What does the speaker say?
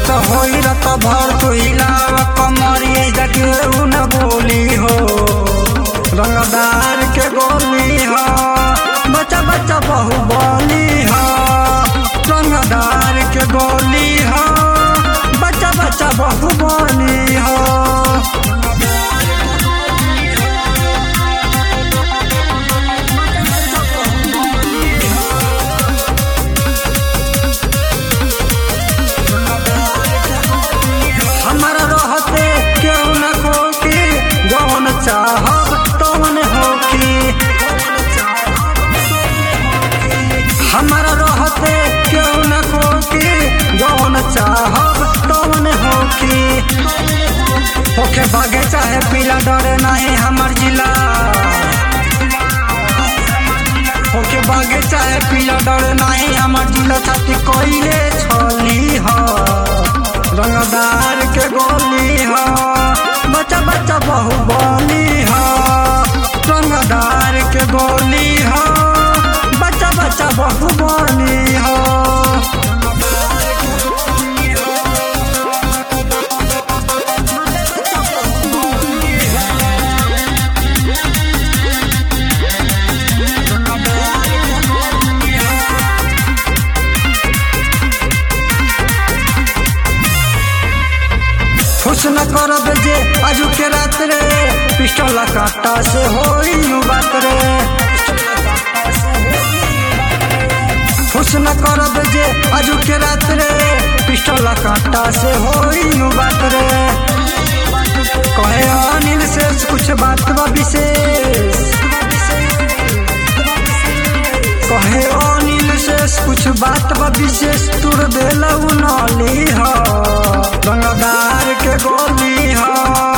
रात होई रात भर तू हिलाव कमरिए जगे न बोली हो रंगदार के गोली हो बच्चा बच्चा बहु बोली हो रंगदार के गोली हो बच्चा बच्चा बहु बोली हो हमारा रहते क्यों न कोकी जौन चाहब तौन होकी हमारा रहते क्यों न कोकी जौन चाहब तौन होकी होके भागे चाहे पीला डरे नहीं हमर जिला होके भागे चाहे पीला डरे नहीं हमर जिला छाती कोइले छली हो रंगदार के गोली हो बच्चा बच्चा बहु बोली हो रंगदार के गोली हो बच्चा बच्चा बहु बोली हो खुश न करब जे आजू के रात रे पिस्टल काटा से होई नु बात रे खुश न करब जे आजू के रात रे पिस्टल काटा से होई नु बात रे कहे अनिल से कुछ बात बा विशेष कहे अनिल से कुछ बात बा विशेष तुर देलऊ नली हो रंगदार के गोली हो